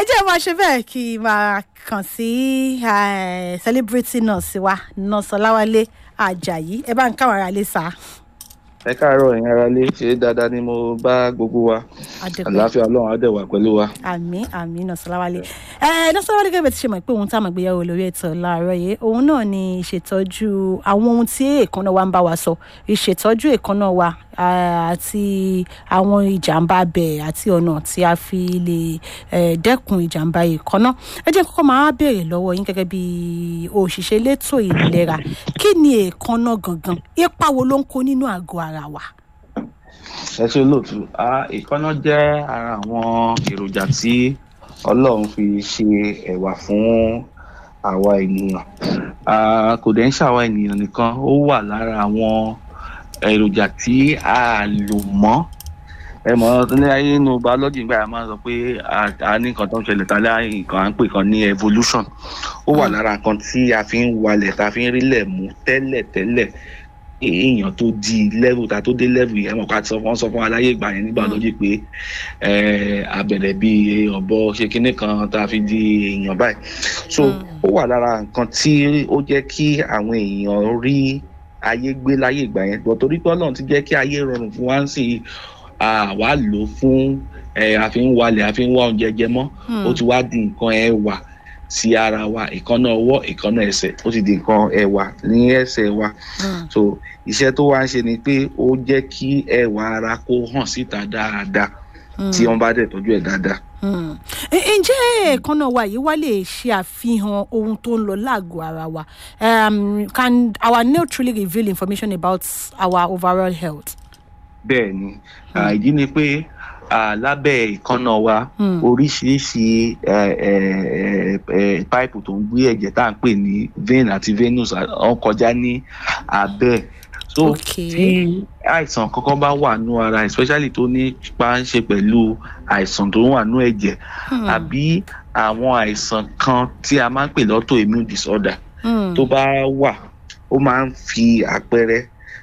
jẹ́ máa ṣe bẹ́ẹ̀ kí n máa kàn sí eh, celebrity nurse wa nurse ọláwálé ajayi ẹ bá ń káwọn ará lè sá. ẹ káàárọ̀ ẹ̀yin ará lé ṣe dáadáa ni mo bá gbogbo wa Adúpẹ́. àlàáfíà ọlọ́run á dẹ̀ wà pẹ̀lú wa. àmì àmì nurse ọláwálé ẹ nurse ọláwálé gẹ́gẹ́ bí ti ṣe mọ̀ pé ohun tá a máa gbéyàwó lórí ètò láàárọ̀ yìí òun náà ni ìṣètọ́jú àwọn ohun tí èèkánná wa ń bá wa sọ ìṣètọ́jú èèkánná wa ah, àti àwọn ìjàmbá abẹ àti ọ̀nà tí a fi lè eh, dẹ́kun ìjàmbá èèkánná ẹ jẹ́ kọ́kọ́ máa béèrè lọ́wọ́ yín gẹ́gẹ́ bí òṣìṣẹ́ elétò ìlera kí ni èèkánná gangan ipa wo ló ń kó nínú àgọ́ ara wa. ẹ ṣe lóòtú ìkọ́nà jẹ́ ara àwọn èròjà tí ọlọ́run fi ṣe ẹ̀wà fún àwa ènìyàn Ah, kò dẹ̀ ń ṣàwa ènìyàn nìkan ó wà lára àwọn èròjà tí a lò mọ́ ẹ mọ̀ ní ayé inú biology nígbà yẹn máa ń sọ pé a- a ní nǹkan tó ń ṣẹlẹ̀ tálẹ́ nǹkan à ń pè kan ní evolution ó wà lára nǹkan tí a fi ń walẹ̀ tá a fi ń rílẹ̀ mú tẹ́lẹ̀ tẹ́lẹ̀ èèyàn tó di level ta tó dé level yẹn mọ̀ ká sọ fún wọn sọ fún aláyé ìgbà yẹn nígbà lójú pé eh, abẹ̀rẹ̀ bíi ọ̀bọ ṣe kinní kan tá a fi di èèyàn báyìí so ó wà lára nǹkan tí ó jẹ́ kí àwọn èèyàn rí ayé gbé láyé ìgbà yẹn gbọ́ torí pé ọlọ́run ti jẹ́ kí ayé rọrùn fún wa ń sì àwa lò ó fún eh, a fi ń walẹ̀ a fi ń wá oúnjẹ jẹ mọ́ ó ti wá di nǹkan ẹwà sí ara wa ìkànnà ọwọ́ ìkànnà ẹsẹ̀ ó ti di nǹkan ẹwà ní ẹsẹ̀ wa so iṣẹ́ tó wá ń ṣe ni pé ó jẹ́ kí ẹwà ara kó hàn síta dáadáa tí wọ́n bá dẹ̀ tọ́jú ẹ̀ dáadáa. Hmm. Ẹ- ǹjẹ́ èèkánná wa yìí wá lè ṣe àfihàn ohun tó ń lọ láàgọ̀ ara wa um, can our nail truly reveal information about our overall health. bẹ́ẹ̀ ni Ah, ìdí ni pé ah, lábẹ́ ìkànnà wa Hmm. oríṣiríṣi eh, eh, eh, páìpù tó ń gbé ẹ̀jẹ̀ tá à ń pè ní vein àti venous ah, wọ́n kọjá ní abẹ́ so Okay. tí àìsàn kankan bá wà nú ara especially tó ní pa ń ṣe pẹ̀lú àìsàn tó wà nú ẹ̀jẹ̀ Hmm. àbí àwọn àìsàn kan tí a máa ń pè lọ́tọ̀ immune disorder Hmm. tó bá wà ó máa ń fi àpẹẹrẹ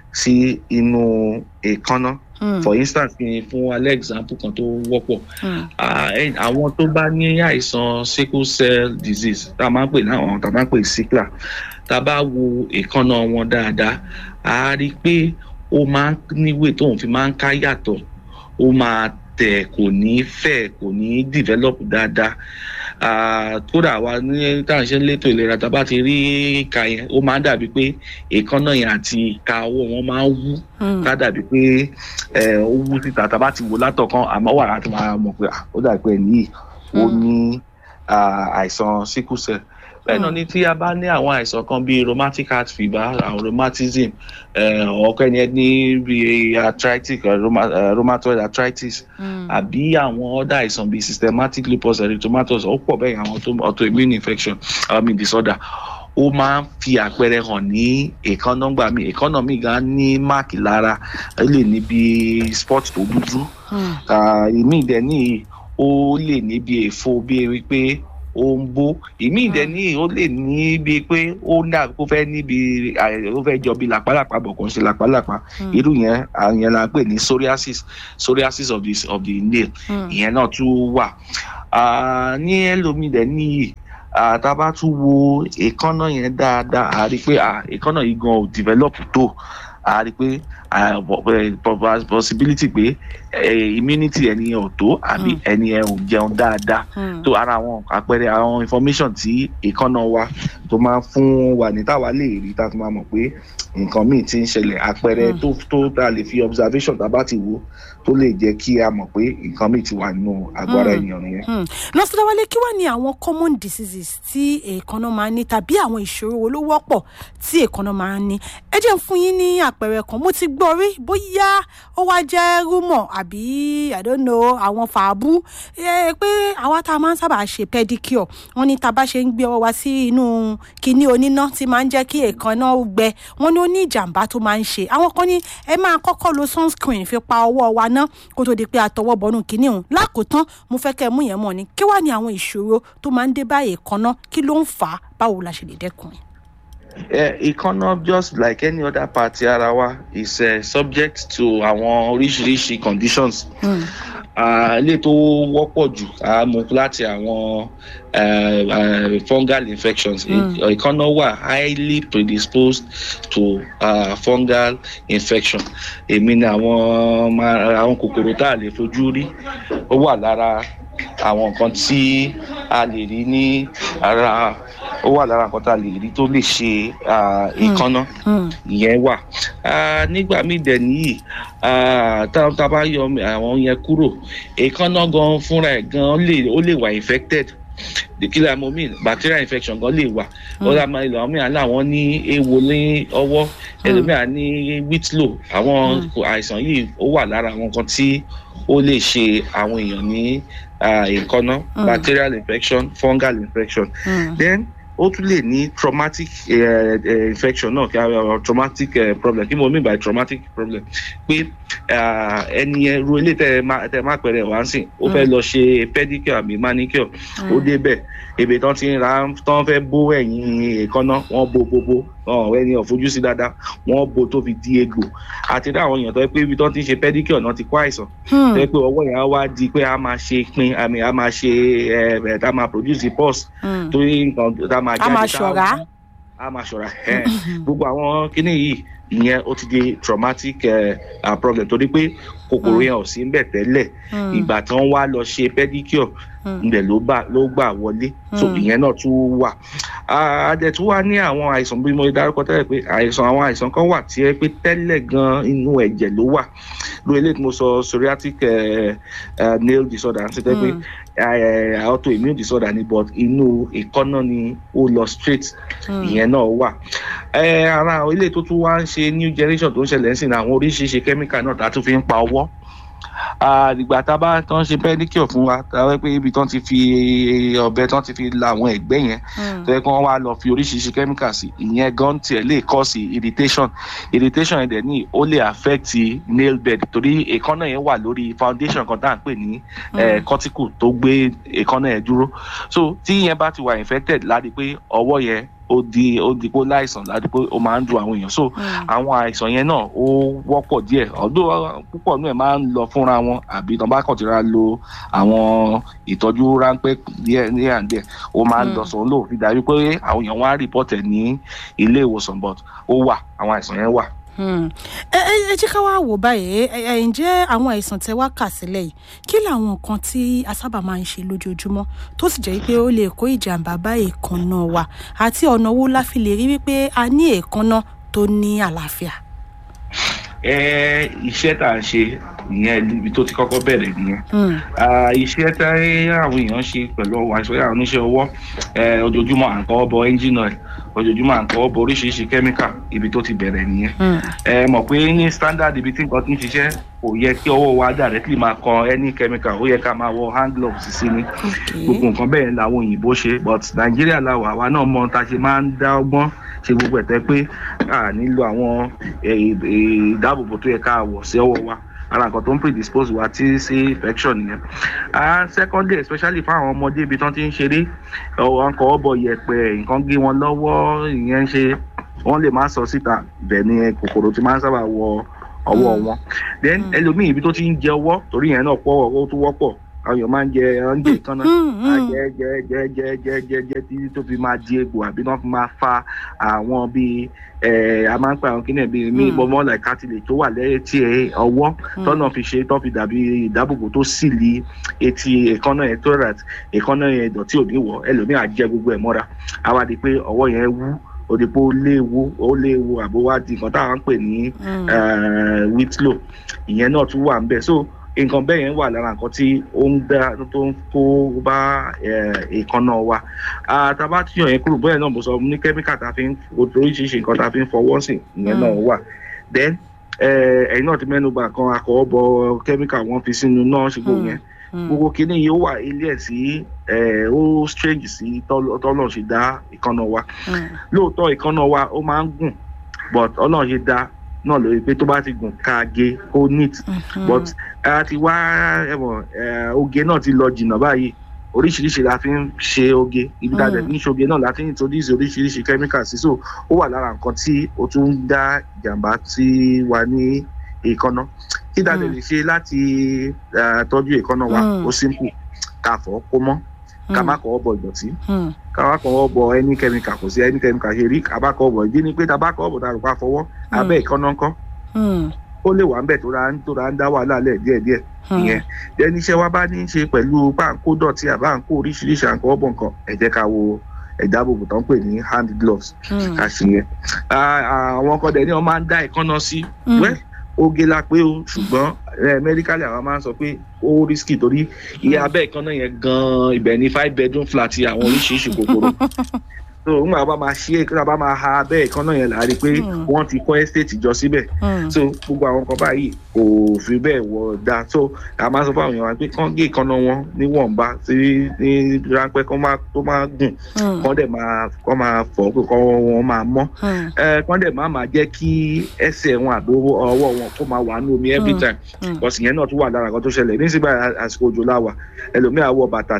sí inú èékánná Hmm. for instance kí n fún alẹ́ example kan tó wọ́pọ̀ Hmm. Ah, ẹ- àwọn tó bá ní àìsàn sickle cell disease tá a máa ń pè láwọn tá a máa ń pè sickler tá a bá wo èékánná wọn dáadáa a rí i pé ó máa ń níwèé tóun fi máa ń ká yàtọ̀ ó máa tẹ̀ kò ní fẹ̀ kò ní develop dáadáa Ah, kódà wa ní tá à ń ṣe létò ìlera tá a bá ti rí ìka yẹn ó máa ń dàbí pé èékánná yẹn àti ìka ọwọ́ wọn máa ń wú Hmm. ká dàbí pé ẹ ó wú síta tá a bá ti wò látọ̀kan àmọ́ wà láti máa mọ̀ pé ah, ó dàbí pé ẹni yìí ó ní ah, àìsàn sickle cell bẹ́ẹ̀ náà ni tí a bá ní àwọn àìsàn kan bíi rheumatic heart fever àwọn rheumatism ọ̀kẹ́ ni ẹ ní bíi arthritic eh, rheuma- eh, rheumatoid arthritis Hmm. àbí àwọn ọ̀dà àìsàn bíi systematic lupus erythematosus ó pọ̀ bẹ́ẹ̀ àwọn tó- autoimmune infection I mean disorder ó máa ń fi àpẹẹrẹ hàn ní èékánná gbà mí èékánná mi gan ní máàkì lára ó lè ní bí spot tó dúdú Hmm. Ah, ìmí ìdẹ ní ó lè ní bí èfo bí ewì pé ó ń bó ìmí ìdẹ ní ó lè ní bí pé ó ń dà kó fẹ́ níbi àì- ó fẹ́ jọ bí làpálàpá bọ̀ kò ń ṣe làpálàpá Hmm. irú yẹn àyẹn la ń pè ní psoriasis psoriasis of the of the nail Hmm. ìyẹn náà tún wà Ah, ní ẹlòmíì dẹ níyì ah, tá a bá tún wo èékánná yẹn dáadáa a rí i pé ah, èékánná yìí gan ò develop tó a rí i pé ah, po- eh, po- possibility pé eh, immunity ẹni yẹn ò tó àbí Mm. ẹni yẹn ò jẹun dáadáa Hmm. tó ara àwọn àpẹẹrẹ àwọn information tí èékánná wa tó máa ń fún wa ní táwa lè rí tá a fi máa mọ̀ pé nǹkan míì ti ń ṣẹlẹ̀ àpẹẹrẹ Mm. tó tó tá a lè fi observation tá a bá ti wò tó lè jẹ́ kí a mọ̀ pé nǹkan míì ti wà nínú àgọ́ ara Mm. ènìyàn nìyẹn. Hmm. nurse ọláwálé kí wá ní àwọn common diseases tí èèkánná máa ń ní tàbí àwọn ìṣòro wo ló wọ́pọ̀ tí èèkánná máa ń ní ẹ jẹ́ ń fún yín ní àpẹẹrẹ kan mo ti gbọ́ rí bóyá ó wá jẹ́ rúmọ̀ àbí i don't know àwọn fàábù ẹ pé àwa tá a máa ń sábà ṣe pedicure wọ́n ní tá a bá ṣe ń gbé ọwọ́ wa sí inú kinní oníná tí máa ń jẹ́ kí èèkánná ó gbẹ wọ́n ní ó ní ìjàmbá tó máa ń ṣe àwọn kan ní ẹ máa kọ́kọ́ lo sunscreen fi pa ọwọ́ wa ná kó tó di pé a tọwọ́ bọnú kinní òun lákòótán mo fẹ́ kẹ́ ẹ mú yẹn mọ̀ ni kí wàá ní àwọn ìṣòro tó máa ń dé bá èèkánná kí ló ń fà á báwo la ṣe lè dẹ́kun ẹ̀. Uh, economy just like any other party ara wa is uh, subject to àwọn oríṣiríṣi conditions. Hmm. ilé tó wọ́pọ̀ jù á mú láti àwọn fungal infections ìkànnà wà highly predisposed to uh, fungal infection èmi ni àwọn àwọn kòkòrò tá a lè fojú rí ó wà lára àwọn nǹkan tí a lè rí ní ara ó wà lára nǹkan tá a lè rí tó lè ṣe ìkànnà ìyẹn wà nígbà míì dẹ̀ nìyí tá a bá yọ àwọn yẹn kúrò ìkànnà gan fúnra ẹ̀ gan ó lè wà infected the killer mo mean bacterial infection gan lè wà ó dá máa lọ àwọn mìíràn láwọn ní ewo ní ọwọ́ ẹlòmíràn ní whitlow àwọn àìsàn yìí ó wà lára àwọn nǹkan tí ó lè ṣe àwọn èèyàn ní ìkànnà bacterial infection fungal infection then ó tún lè ní traumatic uh, uh, infection náà kí a traumatic uh, problem kí mo mean by traumatic problem pé ẹni yẹn ru ilé tẹ tẹ má pẹrẹ wá sí ó fẹ́ lọ ṣe pedicure àbí manicure ó débẹ̀ èbè tán ti ń ra tán fẹ́ bó ẹ̀yìn èékánná wọ́n bo gbogbo ẹni ọ̀fojú sí dáadáa wọ́n bo tó fi di egbò àti dá àwọn èèyàn tó yẹ pé ibi tán ti ń ṣe pedicure náà ti kó àìsàn tó yẹ pé ọwọ́ yẹn á wá di pé a máa ṣe pin àmì a máa ṣe ẹ̀ tá a máa produce pus torí nǹkan tá a máa jáde tá a máa ṣọ̀ra gbogbo àwọn kinní yìí ìyẹn ó ti di traumatic uh, problem torí pé kòkòrò yẹn ò sí ń bẹ̀ tẹ́lẹ̀ ìgbà tí wọ́n wá lọ ṣe pedicure ǹdẹ̀ ló gbà wọlé so ìyẹn náà tún wà adẹ̀ tún wá ní àwọn àìsàn bí mo dárúkọ tẹ́lẹ̀ pé àìsàn àwọn àìsàn kan wà tí ẹ pé tẹ́lẹ̀ gan inú ẹ̀jẹ̀ ló wà lórí eléyìí tí mo sọ psoriatic nail disorder àti tẹ́ pé autoimmune disorder ni but inú ìkọ́nà ni ó lọ straight ìyẹn náà wà ara ilé tó tún wá ń ṣe new generation tó ń ṣẹlẹ̀ ń sìn àwọn oríṣiríṣi chemical náà tá a tún fi ń pa ọwọ́ ìgbà tá a bá tán ṣe pedicure fún wa tá a wẹ́ pé ibi tán ti fi ọ̀bẹ tán ti fi la àwọn ẹ̀gbẹ́ yẹn tó yẹ kí wọ́n wá lọ fi oríṣiríṣi chemical sí ìyẹn gan tiẹ̀ lè cause irritation irritation yẹn dẹ̀ ní ó lè affect nail bed torí èékánná yẹn wà lórí foundation kan tá à ń pè ní cortical tó gbé èékánná yẹn dúró so tí yẹn bá ti wà infected láti pé ọwọ́ yẹn ó di ó di pé láìsàn láti pé ó máa ń dùn àwọn èèyàn so àwọn àìsàn yẹn náà ó wọ́pọ̀ díẹ̀ ọdún púpọ̀ náà máa ń lọ fúnra wọn àbí tán bá kàn ti ra lo àwọn ìtọ́jú ráńpẹ́ díẹ̀ ní àǹdẹ̀ ó máa ń lọ sọ̀rọ̀ lò fi dàbí pé àwọn èèyàn wá rìpọ́tẹ̀ ní ilé ìwòsàn but ó wà àwọn àìsàn yẹn wà ẹ jẹ́ ká wá wò báyìí ǹjẹ́ àwọn àìsàn tẹ wá kà sílẹ̀ yìí kí làwọn nǹkan tí a sábà máa ń ṣe lójoojúmọ́ tó sì jẹ́ pé ó lè kó ìjàmbá bá èèkánná wa àti ọ̀nà wo la fi lè rí wípé a ní èèkánná tó ní àlàáfíà. iṣẹ́ tá à ń ṣe ìyẹn ibi tó ti kọ́kọ́ bẹ̀rẹ̀ nìyẹn iṣẹ́ tí àwọn èèyàn ṣe pẹ̀lú ọwọ́ àìsàn àwọn oníṣẹ́ ọwọ́ ojoojúmọ́ à ń kọ́ bọ ẹ́ńjìnà ẹ̀ ojoojúmọ́ à ń kọ́ bọ oríṣiríṣi kẹ́míkà ibi tó ti bẹ̀rẹ̀ nìyẹn ẹ mọ̀ pé ní standard ibi tí nǹkan ti ń ṣiṣẹ́ kò yẹ kí ọwọ́ wa directly máa kan any chemical ó yẹ ká máa wọ hand gloves sí ni gbogbo nǹkan bẹ́ẹ̀ làwọn òyìnbó ṣe but nàìjíríà làwà àwa náà mọ ta ṣe máa ń dá ọgbọ́n ṣe gbogbo ẹ̀tẹ́ pé a nílò àwọn ìdáàbòbò tó yẹ ká wọ̀ sí ọwọ́ wa ara nǹkan tó ń predispose wa tí sí infection nìyẹn and secondly especially fún àwọn ọmọdé ibi tán ti ń ṣeré wọn kọ ọ bọ yẹ̀pẹ̀ nǹkan gé wọn lọ́wọ́ ìyẹn ń ṣe wọn lè má sọ síta bẹ́ẹ̀ ni kòkòrò ti máa ń sábà wọ ọwọ́ wọn then ẹlòmíì ibi tó ti ń jẹ ọwọ́ torí yẹn náà pọ̀ ó tún wọ́pọ̀ àwọn èèyàn máa ń jẹ oúnjẹ kan náà jẹ jẹ jẹ jẹ jẹ jẹ jẹ títí tó fi máa di egbò àbí wọn fi máa fa àwọn bíi ẹ a máa ń pa àwọn kíni bíi mí bọmọ like cartilage tó wà létí ọwọ́ tọ́nà fi ṣe tọ́ fi dàbí ìdáàbòbò tó sì li etí èékánná yẹn tó rà èékánná yẹn ìdọ̀tí òní wọ̀ ẹlòmíì á jẹ gbogbo ẹ̀ mọ́ra á wá di pé ọwọ́ yẹn wú òdìpọ̀ ó léwu ó léwu àbó wá di nǹkan táwọn ń pè ní whitlow ìyẹn náà tún wà ń bẹ̀ so nǹkan bẹ́ẹ̀ yẹn wà lára nǹkan tí ó ń dá tó ń kó bá èèkánná wa àtàbá tí yàn yẹn kúrò bóyá náà mo sọ ní kẹ́míkà tá a fi ń oríṣiríṣi nǹkan tá a fi ń fọwọ́ sí ìyẹn náà wà then ẹ̀yin náà ti mẹ́nu bà kan akọ̀ọ́ bọ kẹ́míkà wọ́n fi sínú náà ṣe gbogbo yẹn gbogbo kìíní yìí ó wà ilé ẹ̀ sí ó strange sí tọ́lọ̀ ṣe dá ìkànnà wa lóòótọ́ ìkànnà wa ó máa ń gùn but ọlọ́run ṣe dá náà lórí pé tó bá ti gùn ká gé ó neat but a ti wá ẹ̀wọ̀n oge náà ti lọ jìnnà báyìí oríṣiríṣi la fi ń ṣe oge ibi tá a dẹ̀ fi ń ṣoge náà la fi ń introduce oríṣiríṣi chemical sí so ó wà lára nǹkan tí ó tún ń dá ìjàmbá tí wà ní èékánná kí dáadé Mm. lè ṣe láti eh, tọ́jú èékánná wa Mm. ó simple ká fọ̀ kó mọ́ ká Mm. má kọ́ bọ ìdọ̀tí Mm. ká má kọ́ bọ ẹni kẹ́míkà kò sí ẹni kẹ́míkà ṣe rí ká bá kọ́ bọ ìdí ni pé tá a bá kọ́ bọ tá a rò pa fọwọ́ abẹ́ èékánná ńkọ́ Mm. ó lè wà ń bẹ̀ tó ra ń tó ra ń dá wàhálà lẹ̀ díẹ̀díẹ̀ Mm. ìyẹn ẹni iṣẹ́ wa bá ní í ṣe pẹ̀lú páńkó dọ̀tí àbá ń kó oríṣiríṣi àǹkọ́ ọ̀bọ̀ nǹkan ẹ jẹ́ ká wo ẹ̀dáàbòbò tó ń pè ní hand gloves Mm. ká ṣe yẹn Ah, àwọn kan dẹ̀ ní wọ́n máa ń dá ìkànnà sí Mm. wẹ́ oge la pé o ṣùgbọ́n eh, medically àwọn máa ń sọ pé ó risky torí iye abẹ́ ìkànnà yẹn gan-an ibẹ̀ ní five bedroom flat àwọn oríṣiríṣi kòkòrò so nígbà bá máa ṣe é kí wọ́n bá máa ha abẹ́ ìkànnà yẹn là á rí i pé Mm. wọ́n ti kọ́ estate jọ síbẹ̀ Mm. so gbogbo àwọn kan báyìí kò fi bẹ́ẹ̀ wọ da so a máa sọ fún àwọn èèyàn wa pé kán gé ìkànnà wọn níwọ̀nba sí ní ráńpẹ́ kán má tó má gùn Mm. kán dẹ̀ máa kán máa fọ̀ pé kán wọn máa mọ́ Mm. ẹ kán dẹ̀ má máa jẹ́ kí ẹsẹ̀ wọn àbí ọwọ́ wọn kó máa wà ní omi every Mm. time Mm. because ìyẹn náà tún wà lára kan tó ṣẹlẹ̀ ní sígbà àsìkò òjò láwà ẹlòmíà wọ bàtà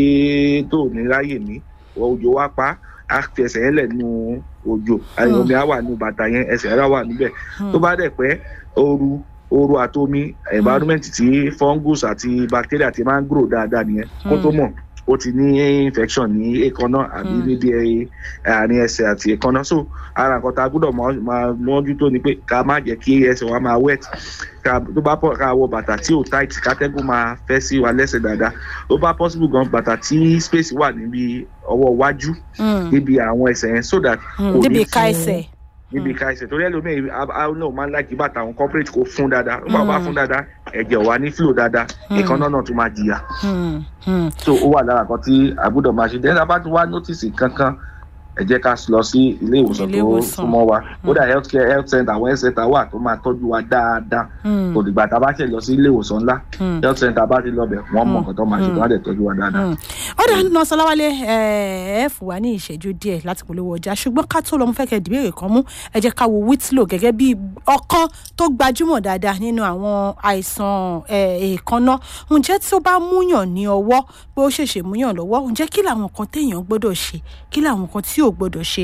tí tó ní ráyè ní òjò wá pa á fi ẹsẹ̀ yẹn lẹ̀ nínú òjò Mm. omi á wà nínú bàtà yẹn ẹsẹ̀ rẹ̀ á wà níbẹ̀ Mm. tó bá dẹ̀ pẹ́ ooru ooru àtomi environment tí fungus àti bacteria ti máa ń grow dáadáa nìyẹn kó tó mọ̀ ó ti ní infection ní èékánná àbí Mm. níbi ẹ- àárín ẹsẹ̀ àti èékánná so ara nǹkan tá a gbọ́dọ̀ máa- máa mójútó ni pé ká má jẹ́ kí ẹsẹ̀ wa máa wet ká tó bá pọ̀ ká wọ bàtà tí ò tight kátẹ́gùn máa fẹ́ sí wa lẹ́sẹ̀ dáadáa tó bá possible gan bàtà tí space wà níbi ọwọ́ iwájú Mm. níbi àwọn ẹsẹ̀ yẹn so that Mm. kò ní níbi ìka fún- ẹsẹ̀. níbi ká ẹsẹ̀ torí ẹlòmíì àwọn náà máa ń láì kí bàtà àwọn corporate kò fún dáadáa ó bá wà Mm. fún dáadáa ẹ̀jẹ̀ wà ní flow dáadáa Mm. ìkànnà náà tún máa jìyà Mm. Mm. so ó wà lára kan tí a gbọ́dọ̀ máa ṣe dẹ́nà bá tún wá notice kankan ẹ jẹ́ ká lọ sí ilé ìwòsàn Ilé tó ìwòsàn. súnmọ́ wa kódà health care health center àwọn health center wà tó máa tọ́jú wa dáadáa Mm. kò dìgbà tá a bá ṣe lọ sí ilé ìwòsàn ńlá Mm. health center bá ti lọ bẹ̀ wọ́n mọ̀ Mm. nǹkan tó máa ṣe tó wá dẹ̀ tọ́jú wa dáadáa. Mm. ó dà nínú ọsọláwálé ẹ ẹ fún wa ní ìṣẹ́jú díẹ̀ láti polówó ọjà ṣùgbọ́n ká tó lọ mo fẹ́ kẹ́ ìdìbèrè kan mú ẹ jẹ́ ká wo whitlow gẹ́gẹ́ bí ọ̀kan tó gbajúmọ̀ dáadáa nínú àwọn àìsàn ẹ, èèkánná ǹjẹ́ tí ó bá múyàn ní ọwọ́ pé ó ṣèṣe múyàn lọ́wọ́ ǹjẹ́ kí làwọn kan téèyàn gbọ́dọ̀ ṣe kí làwọn kan tí ò gbọ́dọ̀ ṣe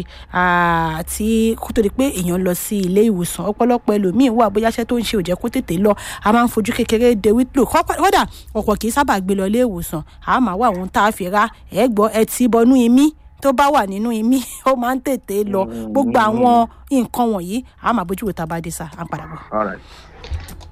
àti kó tó di pé èèyàn lọ sí ilé ìwòsàn ọ̀pọ̀lọpọ̀ ẹlòmíín wà bóyá iṣẹ́ tó ń ṣe ò jẹ́ kó tètè lọ a máa ń fojú kékeré de whitlow kódà ọ̀pọ̀ kì í sábà gbé lọ ilé ìwòsàn a máa wá àwọn tá a fi ra ẹ̀ gbọ́ ẹ ti bọnú imí tó bá wà nínú imí ó máa ń tètè lọ gbogbo àwọn nǹkan wọ̀nyí a máa bójú wo tá a bá dé sá à ń padà bọ̀. All right.